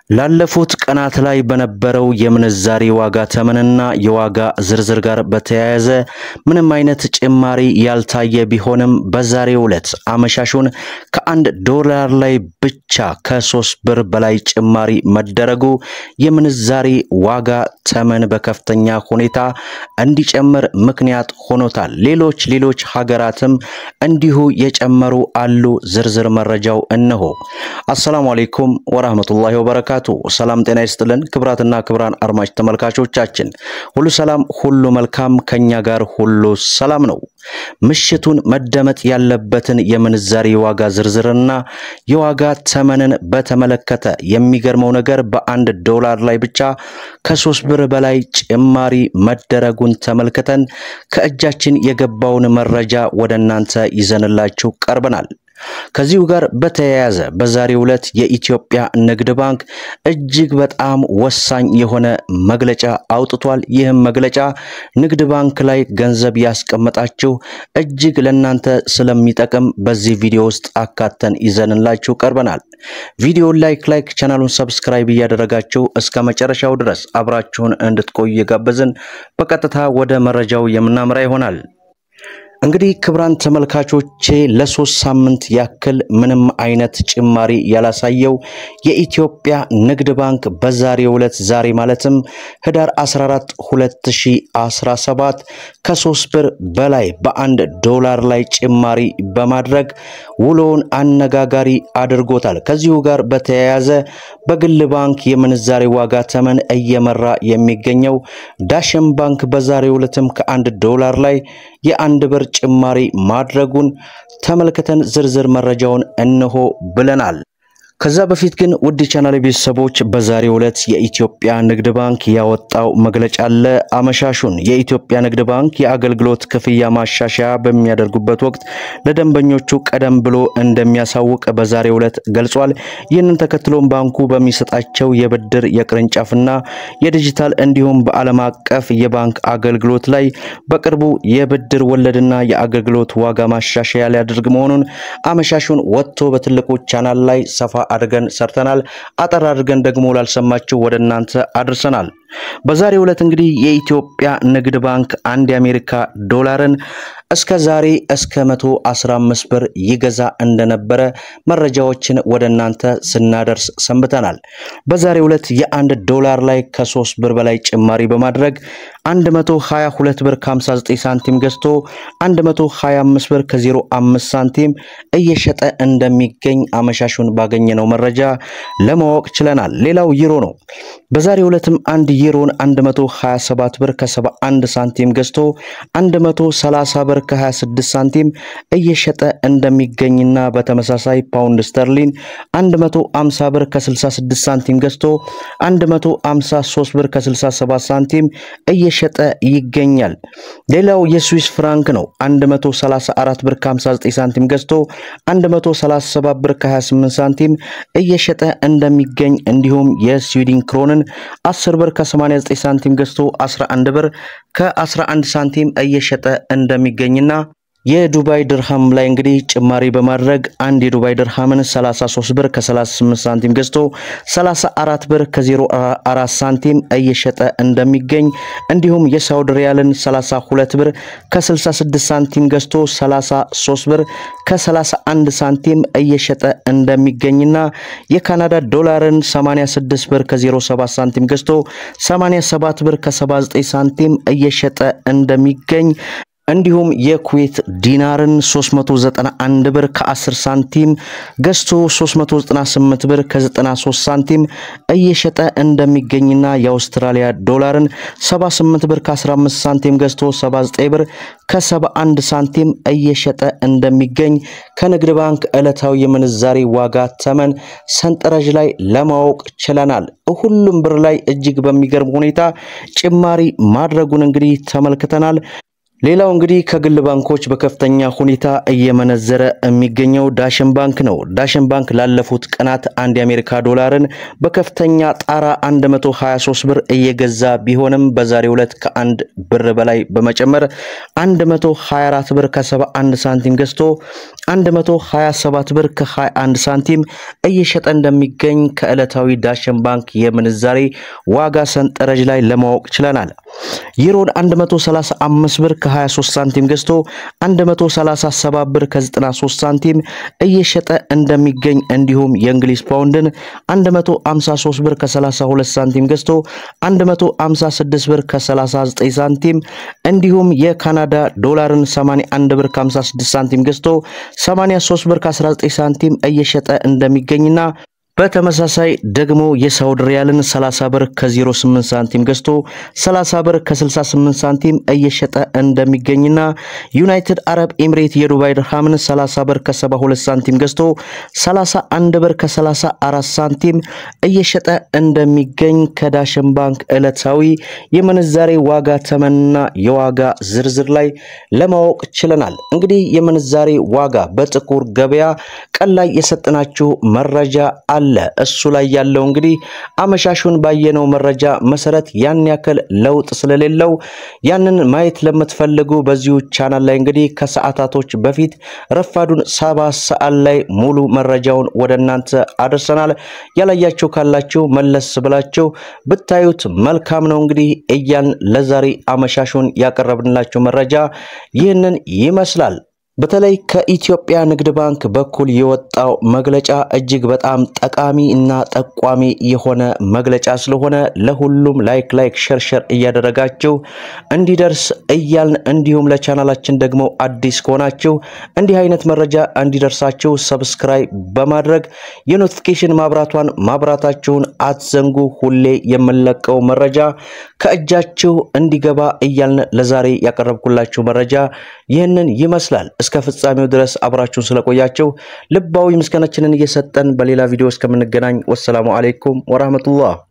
ላለፉት ቀናት ላይ በነበረው የምንዛሬ ዋጋ ተመንና የዋጋ ዝርዝር ጋር በተያያዘ ምንም አይነት ጭማሪ ያልታየ ቢሆንም በዛሬው ዕለት አመሻሹን ከአንድ ዶላር ላይ ብቻ ከሶስት ብር በላይ ጭማሪ መደረጉ የምንዛሬ ዋጋ ተመን በከፍተኛ ሁኔታ እንዲጨምር ምክንያት ሆኖታል። ሌሎች ሌሎች ሀገራትም እንዲሁ የጨመሩ አሉ። ዝርዝር መረጃው እነሆ። አሰላሙ አሌይኩም ወራህመቱላሂ ወበረካቱ። ሰላም ጤና ይስጥልን። ክብራትና ክብራን አድማጭ ተመልካቾቻችን ሁሉ ሰላም፣ ሁሉ መልካም፣ ከኛ ጋር ሁሉ ሰላም ነው። ምሽቱን መደመጥ ያለበትን የምንዛሬ ዋጋ ዝርዝርና የዋጋ ተመንን በተመለከተ የሚገርመው ነገር በአንድ ዶላር ላይ ብቻ ከሶስት ብር በላይ ጭማሪ መደረጉን ተመልክተን ከእጃችን የገባውን መረጃ ወደ እናንተ ይዘንላችሁ ቀርበናል። ከዚሁ ጋር በተያያዘ በዛሬው ዕለት የኢትዮጵያ ንግድ ባንክ እጅግ በጣም ወሳኝ የሆነ መግለጫ አውጥቷል። ይህም መግለጫ ንግድ ባንክ ላይ ገንዘብ ያስቀመጣችሁ እጅግ ለእናንተ ስለሚጠቅም በዚህ ቪዲዮ ውስጥ አካተን ይዘንላችሁ ቀርበናል። ቪዲዮን ላይክ ላይክ ቻናሉን ሰብስክራይብ እያደረጋችሁ እስከ መጨረሻው ድረስ አብራችሁን እንድትቆዩ የጋበዝን በቀጥታ ወደ መረጃው የምናምራ ይሆናል። እንግዲህ ክብራን ተመልካቾቼ ለሶስት ሳምንት ያክል ምንም አይነት ጭማሪ ያላሳየው የኢትዮጵያ ንግድ ባንክ በዛሬው ዕለት ዛሬ ማለትም ህዳር 14 2017 ከሶስት ብር በላይ በአንድ ዶላር ላይ ጭማሪ በማድረግ ውሎውን አነጋጋሪ አድርጎታል። ከዚሁ ጋር በተያያዘ በግል ባንክ የምንዛሬ ዋጋ ተመን እየመራ የሚገኘው ዳሽን ባንክ በዛሬው ዕለትም ከአንድ ዶላር ላይ የአንድ ብር ጭማሪ ማድረጉን ተመልክተን ዝርዝር መረጃውን እንሆ ብለናል። ከዛ በፊት ግን ውድ ቻናል ቤተሰቦች በዛሬው ዕለት የኢትዮጵያ ንግድ ባንክ ያወጣው መግለጫ አለ። አመሻሹን የኢትዮጵያ ንግድ ባንክ የአገልግሎት ክፍያ ማሻሻያ በሚያደርጉበት ወቅት ለደንበኞቹ ቀደም ብሎ እንደሚያሳውቅ በዛሬው ዕለት ገልጿል። ይህንን ተከትሎም ባንኩ በሚሰጣቸው የብድር የቅርንጫፍና የዲጂታል እንዲሁም በዓለም አቀፍ የባንክ አገልግሎት ላይ በቅርቡ የብድር ወለድና የአገልግሎት ዋጋ ማሻሻያ ሊያደርግ መሆኑን አመሻሹን ወጥቶ በትልቁ ቻናል ላይ ሰፋ አድርገን ሰርተናል። አጠር አድርገን ደግሞ ላልሰማችሁ ወደ እናንተ አድርሰናል። በዛሬው ዕለት እንግዲህ የኢትዮጵያ ንግድ ባንክ አንድ የአሜሪካ ዶላርን እስከ ዛሬ እስከ 115 ብር ይገዛ እንደነበረ መረጃዎችን ወደ እናንተ ስናደርስ ሰንብተናል። በዛሬው ዕለት የአንድ ዶላር ላይ ከ3 ብር በላይ ጭማሪ በማድረግ 122 ብር ከ59 ሳንቲም ገዝቶ 125 ብር ከ05 ሳንቲም እየሸጠ እንደሚገኝ አመሻሹን ባገኘነው መረጃ ለማወቅ ችለናል። ሌላው ዩሮ ነው። በዛሬው ዕለትም አንድ ዩሮን 127 ብር ከ71 ሳንቲም ገዝቶ 130 ብር ከ26 ሳንቲም እየሸጠ እንደሚገኝና በተመሳሳይ ፓውንድ ስተርሊን 150 ብር ከ66 ሳንቲም ገዝቶ 153 ብር ከ67 ሳንቲም እየሸጠ ይገኛል። ሌላው የስዊስ ፍራንክ ነው። 134 ብር ከ59 ሳንቲም ገዝቶ 137 ብር ከ28 ሳንቲም እየሸጠ እንደሚገኝ እንዲሁም የስዊድን ክሮንን 10 ብር ከ89 ሳንቲም ገዝቶ 11 ብር ከ11 ሳንቲም እየሸጠ እንደሚገኝና የዱባይ ድርሃም ላይ እንግዲህ ጭማሪ በማድረግ አንድ የዱባይ ድርሃምን 33 ብር ከ38 ሳንቲም ገዝቶ 34 ብር ከ04 ሳንቲም እየሸጠ እንደሚገኝ እንዲሁም የሳውዲ ሪያልን 32 ብር ከ66 ሳንቲም ገዝቶ 33 ብር ከ31 ሳንቲም እየሸጠ እንደሚገኝና የካናዳ ዶላርን 86 ብር ከ07 ሳንቲም ገዝቶ 87 ብር ከ79 ሳንቲም እየሸጠ እንደሚገኝ እንዲሁም የኩዌት ዲናርን 391 ብር ከ10 ሳንቲም ገዝቶ 398 ብር ከ93 ሳንቲም እየሸጠ እንደሚገኝና የአውስትራሊያ ዶላርን 78 ብር ከ15 ሳንቲም ገዝቶ 79 ብር ከ71 ሳንቲም እየሸጠ እንደሚገኝ ከንግድ ባንክ ዕለታዊ የምንዛሬ ዋጋ ተመን ሰንጠረዥ ላይ ለማወቅ ችለናል። ሁሉም ብር ላይ እጅግ በሚገርም ሁኔታ ጭማሪ ማድረጉን እንግዲህ ተመልክተናል። ሌላው እንግዲህ ከግል ባንኮች በከፍተኛ ሁኔታ እየመነዘረ የሚገኘው ዳሽን ባንክ ነው። ዳሽን ባንክ ላለፉት ቀናት አንድ የአሜሪካ ዶላርን በከፍተኛ ጣራ 123 ብር እየገዛ ቢሆንም በዛሬው ዕለት ከአንድ ብር በላይ በመጨመር 124 ብር ከ71 ሳንቲም ገዝቶ 127 ብር ከ21 ሳንቲም እየሸጠ እንደሚገኝ ከዕለታዊ ዳሽን ባንክ የምንዛሬ ዋጋ ሰንጠረዥ ላይ ለማወቅ ችለናል። ዩሮን 135 ብር ከ23 ሳንቲም ገዝቶ 137 ብር ከ93 ሳንቲም እየሸጠ እንደሚገኝ እንዲሁም የእንግሊዝ ፓውንድን 153 ብር ከ32 ሳንቲም ገዝቶ 156 ብር ከ39 ሳንቲም እንዲሁም የካናዳ ዶላርን 81 ብር ከ56 ሳንቲም ገዝቶ 83 ብር ከ19 ሳንቲም እየሸጠ እንደሚገኝና በተመሳሳይ ደግሞ የሳውዲ ሪያልን 30 ብር ከ08 ሳንቲም ገዝቶ 30 ብር ከ68 ሳንቲም እየሸጠ እንደሚገኝና ዩናይትድ አረብ ኤምሬት የዱባይ ድርሃምን 30 ብር ከ72 ሳንቲም ገዝቶ 31 ብር ከ34 ሳንቲም እየሸጠ እንደሚገኝ ከዳሽን ባንክ ዕለታዊ የምንዛሬ ዋጋ ተመንና የዋጋ ዝርዝር ላይ ለማወቅ ችለናል። እንግዲህ የምንዛሬ ዋጋ በጥቁር ገበያ ቀን ላይ የሰጠናችሁ መረጃ አለ። እሱ ላይ ያለው እንግዲህ አመሻሹን ባየነው መረጃ መሰረት ያን ያክል ለውጥ ስለሌለው ያንን ማየት ለምትፈልጉ በዚሁ ቻናል ላይ እንግዲህ ከሰዓታቶች በፊት ረፋዱን ሰባት ሰዓት ላይ ሙሉ መረጃውን ወደ እናንተ አድርሰናል። ያላያችሁ ካላችሁ መለስ ብላችሁ ብታዩት መልካም ነው። እንግዲህ እያን ለዛሬ አመሻሹን ያቀረብንላችሁ መረጃ ይህንን ይመስላል። በተለይ ከኢትዮጵያ ንግድ ባንክ በኩል የወጣው መግለጫ እጅግ በጣም ጠቃሚ እና ጠቋሚ የሆነ መግለጫ ስለሆነ ለሁሉም ላይክ ላይክ ሸር ሸር እያደረጋችሁ እንዲደርስ እያልን እንዲሁም ለቻናላችን ደግሞ አዲስ ከሆናችሁ እንዲህ አይነት መረጃ እንዲደርሳችሁ ሰብስክራይብ በማድረግ የኖቲፊኬሽን ማብራቷን ማብራታችሁን አትዘንጉ። ሁሌ የምንለቀው መረጃ ከእጃችሁ እንዲገባ እያልን ለዛሬ ያቀረብኩላችሁ መረጃ ይህንን ይመስላል። እስከ ፍጻሜው ድረስ አብራችሁን ስለቆያችሁ ልባዊ ምስጋናችንን እየሰጠን በሌላ ቪዲዮ እስከምንገናኝ ወሰላሙ አሌይኩም ወራህመቱላህ